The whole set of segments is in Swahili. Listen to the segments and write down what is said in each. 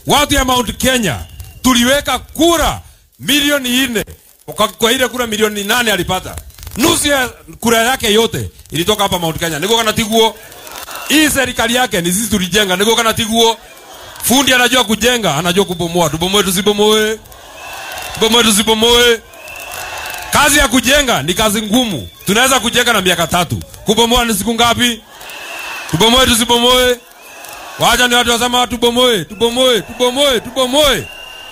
watu ya Mount Kenya tuliweka kura milioni nne kwa, kwa ile kura milioni nane alipata nusu ya kura yake yote ilitoka hapa Mount Kenya. Niko kana tiguo hii serikali yake ni sisi tulijenga. Niko kana tiguo fundi anajua kujenga, anajua kubomoa. Tubomoe tusibomoe, tubomoe tusibomoe. Kazi ya kujenga ni kazi ngumu. Tunaweza kujenga na miaka tatu, kubomoa ni siku ngapi? Tubomoe tusibomoe. Wacha ni watu wasema tubomoe, tubomoe, tubomoe, tubomoe.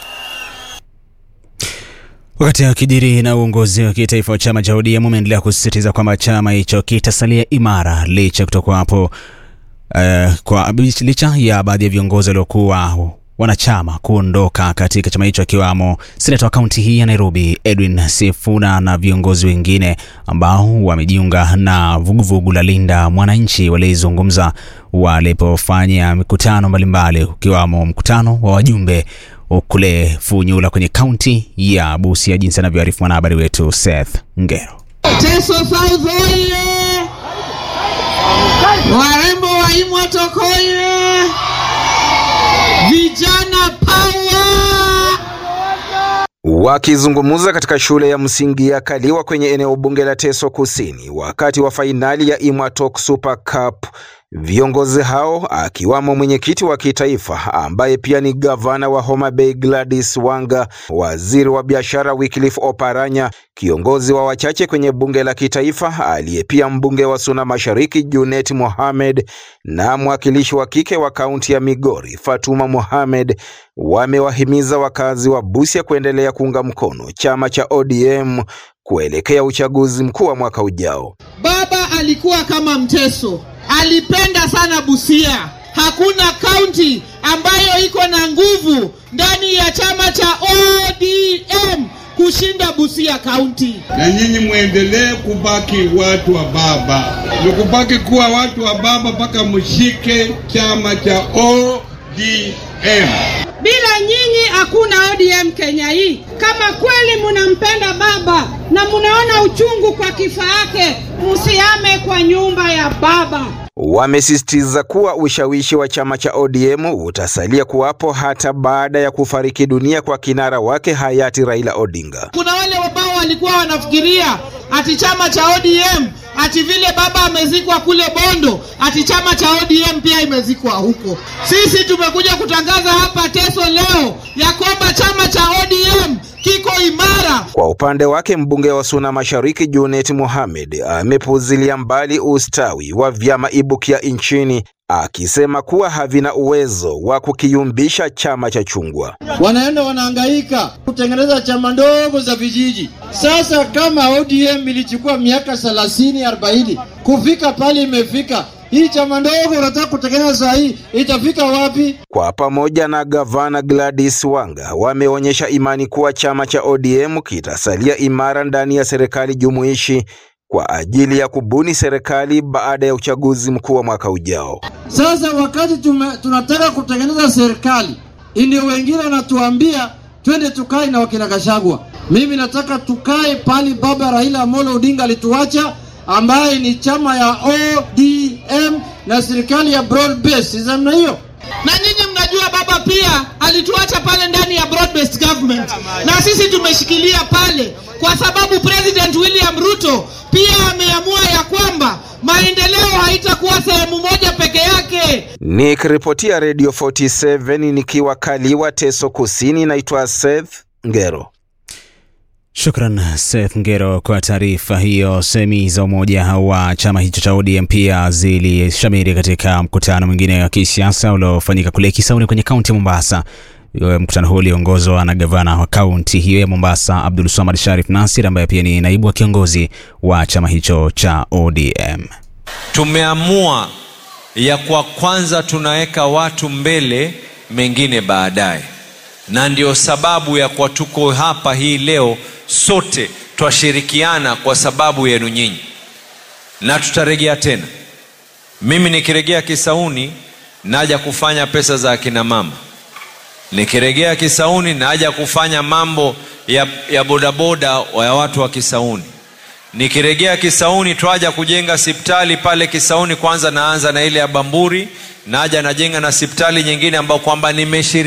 Wakati akijiri na uongozi wa kitaifa wa chama cha ODM umeendelea kusisitiza kwamba chama hicho kitasalia imara licha kutokuwapo uh, kwa licha ya baadhi ya viongozi waliokuwa wanachama kuondoka katika chama hicho akiwamo seneta wa kaunti hii ya Nairobi Edwin Sifuna na viongozi wengine ambao wamejiunga na vuguvugu la Linda Mwananchi walizungumza walipofanya mikutano mbalimbali ukiwamo mkutano wa wajumbe kule Funyula kwenye kaunti ya Busia, jinsi anavyoarifu mwanahabari wetu Seth Ngero. Teso South oye! Warembo wa Imwatok oye! Vijana power! Wakizungumza katika shule ya msingi ya Kaliwa kwenye eneo bunge la Teso Kusini wakati wa fainali ya Imwatok Super Cup, viongozi hao akiwamo mwenyekiti wa kitaifa ambaye pia ni gavana wa Homa Bay Gladys Wanga, waziri wa biashara Wycliffe Oparanya, kiongozi wa wachache kwenye bunge la kitaifa aliye pia mbunge wa Suna Mashariki Junet Mohamed na mwakilishi wa kike wa kaunti ya Migori Fatuma Mohamed wamewahimiza wakazi wa Busia kuendelea kuunga mkono chama cha ODM kuelekea uchaguzi mkuu wa mwaka ujao. Baba alikuwa kama Mteso, alipenda sana Busia. Hakuna kaunti ambayo iko na nguvu ndani ya chama cha ODM kushinda Busia kaunti. na nyinyi mwendelee kubaki watu wa baba, ni kubaki kuwa watu wa baba mpaka mshike chama cha ODM. Bila nyinyi hakuna ODM Kenya hii. Kama kweli munampenda baba na munaona uchungu kwa kifo yake, msiame kwa nyumba ya baba. Wamesisitiza kuwa ushawishi wa chama cha ODM utasalia kuwapo hata baada ya kufariki dunia kwa kinara wake hayati Raila Odinga. Kuna wale ambao walikuwa wanafikiria ati chama cha ODM ati vile baba amezikwa kule Bondo ati chama cha ODM pia imezikwa huko. Sisi tumekuja kutangaza hapa Teso leo ya kwamba chama cha ODM kiko imara. Kwa upande wake mbunge wa Suna Mashariki Junet Mohamed amepuzilia mbali ustawi wa vyama ibukia nchini akisema kuwa havina uwezo wa kukiyumbisha chama cha chungwa. wanaenda wanahangaika kutengeneza chama ndogo za vijiji. Sasa kama ODM ilichukua miaka 30 40 kufika pale imefika, hii chama ndogo unataka kutengeneza saa hii itafika wapi? Kwa pamoja na gavana Gladys Wanga wameonyesha imani kuwa chama cha ODM kitasalia imara ndani ya serikali jumuishi kwa ajili ya kubuni serikali baada ya uchaguzi mkuu wa mwaka ujao. Sasa wakati tume, tunataka kutengeneza serikali, ndio wengine wanatuambia twende tukae na wakina Gachagua. Mimi nataka tukae pali baba Raila Amolo Odinga alituacha, ambaye ni chama ya ODM na serikali ya broad base namna hiyo. Na nyinyi mnajua baba pia alituacha pale ndani ya broad based government, na sisi tumeshikilia pale kwa sababu President William Ruto pia ameamua ya kwamba maendeleo haitakuwa sehemu moja peke yake. Nikiripotia Radio 47 nikiwa Kaliwa, Teso Kusini, naitwa Seth Ngero. Shukran Seth Ngero kwa taarifa hiyo. Semi za umoja wa chama hicho cha ODM pia zilishamiri katika mkutano mwingine wa kisiasa uliofanyika kule Kisauni kwenye kaunti ya Mombasa. Mkutano huo uliongozwa na gavana wa kaunti hiyo ya Mombasa, Abdul Swamad Sharif Nasir, ambaye pia ni naibu wa kiongozi wa chama hicho cha ODM. Tumeamua ya kwa kwanza tunaweka watu mbele, mengine baadaye, na ndio sababu ya kwa tuko hapa hii leo, sote twashirikiana kwa sababu yenu nyinyi, na tutarejea tena. Mimi nikiregea Kisauni naja kufanya pesa za akina mama nikiregea Kisauni naja kufanya mambo ya, ya bodaboda ya watu wa Kisauni. Nikiregea Kisauni twaja kujenga sipitali pale Kisauni. Kwanza naanza na ile ya Bamburi, naja najenga na sipitali nyingine ambayo kwamba nimeshiri